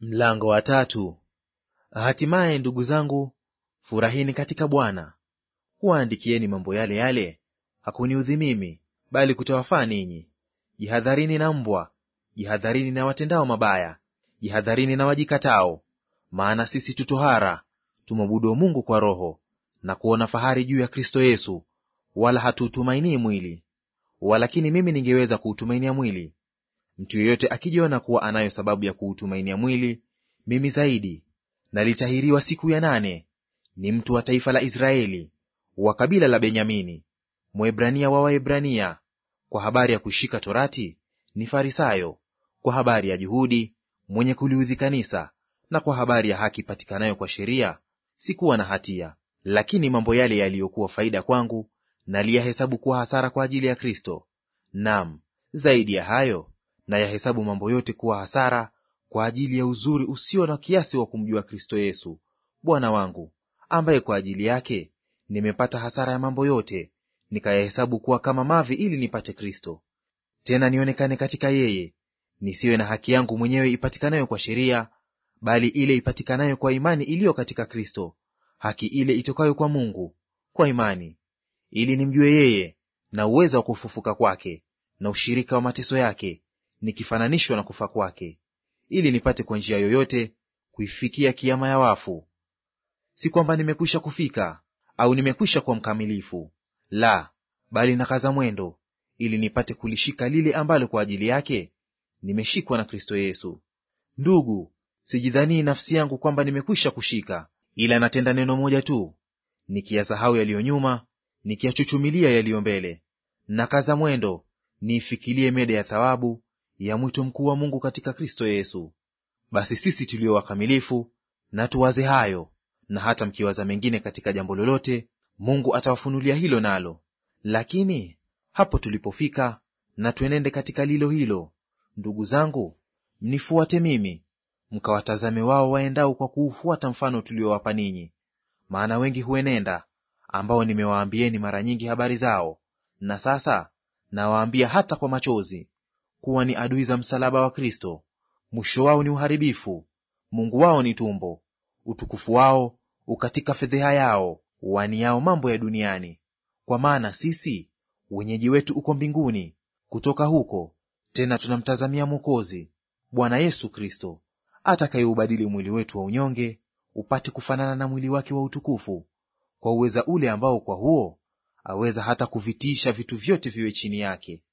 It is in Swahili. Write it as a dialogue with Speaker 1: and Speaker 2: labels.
Speaker 1: Mlango wa tatu. Hatimaye ndugu zangu, furahini katika Bwana. Huwaandikieni mambo yale yale, hakuniudhi mimi, bali kutawafaa ninyi. Jihadharini na mbwa, jihadharini na watendao mabaya, jihadharini na wajikatao. Maana sisi tu tohara, tumwabudu Mungu kwa Roho, na kuona fahari juu ya Kristo Yesu, wala hatuutumainii mwili. Walakini mimi ningeweza kuutumainia mwili. Mtu yeyote akijiona kuwa anayo sababu ya kuutumainia mwili, mimi zaidi. Nalitahiriwa siku ya nane, ni mtu wa taifa la Israeli, wa kabila la Benyamini, Mwebrania wa Waebrania. Kwa habari ya kushika torati ni Farisayo, kwa habari ya juhudi mwenye kuliudhi kanisa, na kwa habari ya haki patikanayo kwa sheria sikuwa na hatia. Lakini mambo yale yaliyokuwa faida kwangu naliyahesabu kuwa hasara kwa ajili ya Kristo. Naam, zaidi ya hayo nayahesabu mambo yote kuwa hasara kwa ajili ya uzuri usio na kiasi wa kumjua Kristo Yesu Bwana wangu, ambaye kwa ajili yake nimepata hasara ya mambo yote, nikayahesabu kuwa kama mavi, ili nipate Kristo, tena nionekane katika yeye, nisiwe na haki yangu mwenyewe ipatikanayo kwa sheria, bali ile ipatikanayo kwa imani iliyo katika Kristo, haki ile itokayo kwa Mungu kwa imani, ili nimjue yeye na uweza wa kufufuka kwake na ushirika wa mateso yake, nikifananishwa na kufa kwake, ili nipate kwa njia yoyote kuifikia kiama ya wafu. Si kwamba nimekwisha kufika au nimekwisha kuwa mkamilifu, la, bali nakaza mwendo, ili nipate kulishika lile ambalo kwa ajili yake nimeshikwa na Kristo Yesu. Ndugu, sijidhanii nafsi yangu kwamba nimekwisha kushika, ila natenda neno moja tu, nikiyasahau yaliyo nyuma, nikiyachuchumilia yaliyo mbele. Nakaza mwendo niifikilie mede ya thawabu ya mwito mkuu wa Mungu katika Kristo Yesu. Basi sisi tulio wakamilifu na tuwaze hayo, na hata mkiwaza mengine katika jambo lolote, Mungu atawafunulia hilo nalo. Lakini hapo tulipofika, na tuenende katika lilo hilo. Ndugu zangu, mnifuate mimi, mkawatazame wao waendao kwa kuufuata mfano tuliowapa ninyi. Maana wengi huenenda, ambao nimewaambieni mara nyingi habari zao, na sasa nawaambia hata kwa machozi, kuwa ni adui za msalaba wa Kristo. Mwisho wao ni uharibifu, Mungu wao ni tumbo, utukufu wao ukatika fedheha yao, waniao mambo ya duniani. Kwa maana sisi wenyeji wetu uko mbinguni, kutoka huko tena tunamtazamia Mwokozi, Bwana Yesu Kristo, atakayeubadili mwili wetu wa unyonge upate kufanana na mwili wake wa utukufu, kwa uweza ule ambao kwa huo aweza hata kuvitiisha vitu vyote viwe chini yake.